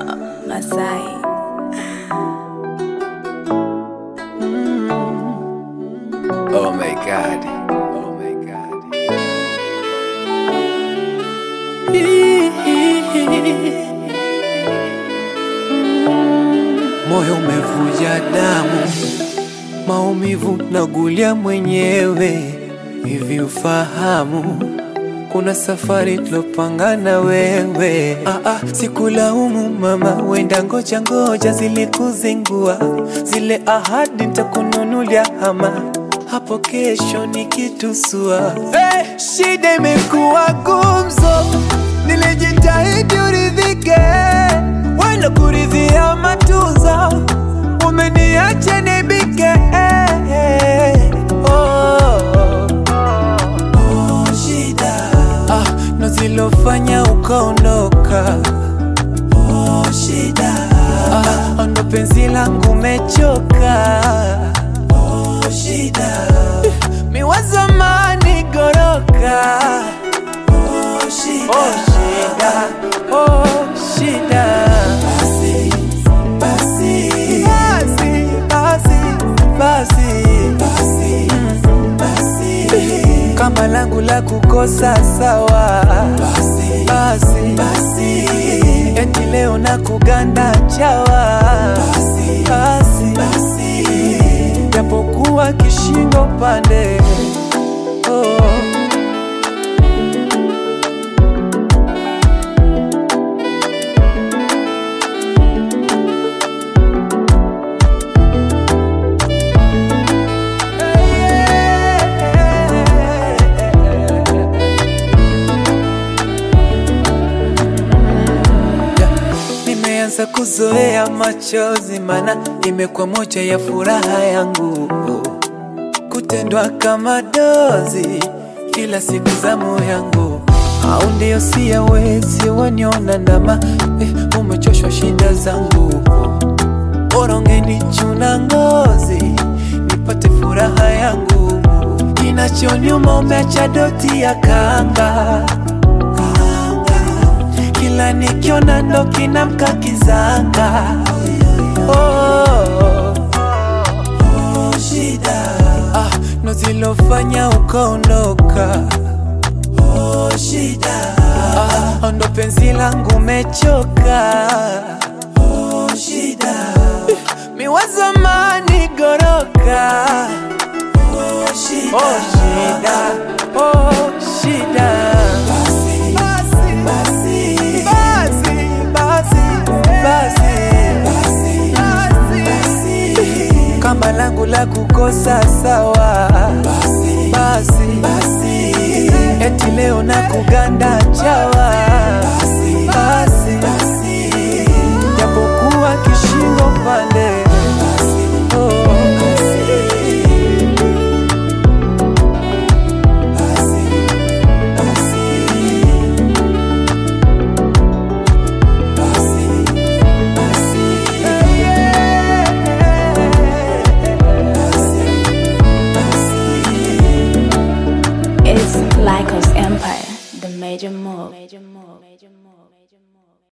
Masai. Oh my god. Oh my god. Moyo umevuja damu, maumivu nagulia mwenyewe. Hivi ufahamu kuna safari tulopanga na wewe. Ah, ah, sikulaumu mama, wenda ngoja ngoja zilikuzingua zile ahadi, nitakununulia hama hapo kesho nikitusua. Hey, shida imekuwa gumzo, nilijitahidi uridhike, wenda kuridhia matunzo, umeniacha nibike. Hey, hey, oh, oh, shida ah, ndo zilofanya ukaondoka. Oh, shida ah, ndo penzi langu mechoka. Oh, shida miwa zamani goroka. Oh, shida, oh, shida, oh, shida. Basi, basi, basi, basi, basi, basi, kama langu la kukosa sawa. Basi, basi, basi, eti leo na kuganda chawa. Basi, basi, basi, japokuwa kishingo pande oh. Nimeanza kuzoea machozi, mana imekuwa moja ya furaha yangu, kutendwa kama dozi kila siku za moyo yangu, au ndio siyawezi waniona ndama eh, umechoshwa shida zangu, bora ungenichuna ngozi nipate furaha yangu, kinachoniuma umeacha doti ya kanga kila nikiona ndo kinamka kizanga oh, oh, shida ah, ndo zilofanya ukaondoka oh, shida ah, ndo penzi langu mechoka oh, shida miwa zamani goroka oh, shida, oh, shida, oh, shida. Basi, basi, basi, basi, basi, basi, kama langu la kukosa sawa. Basi, basi, eti leo na kuganda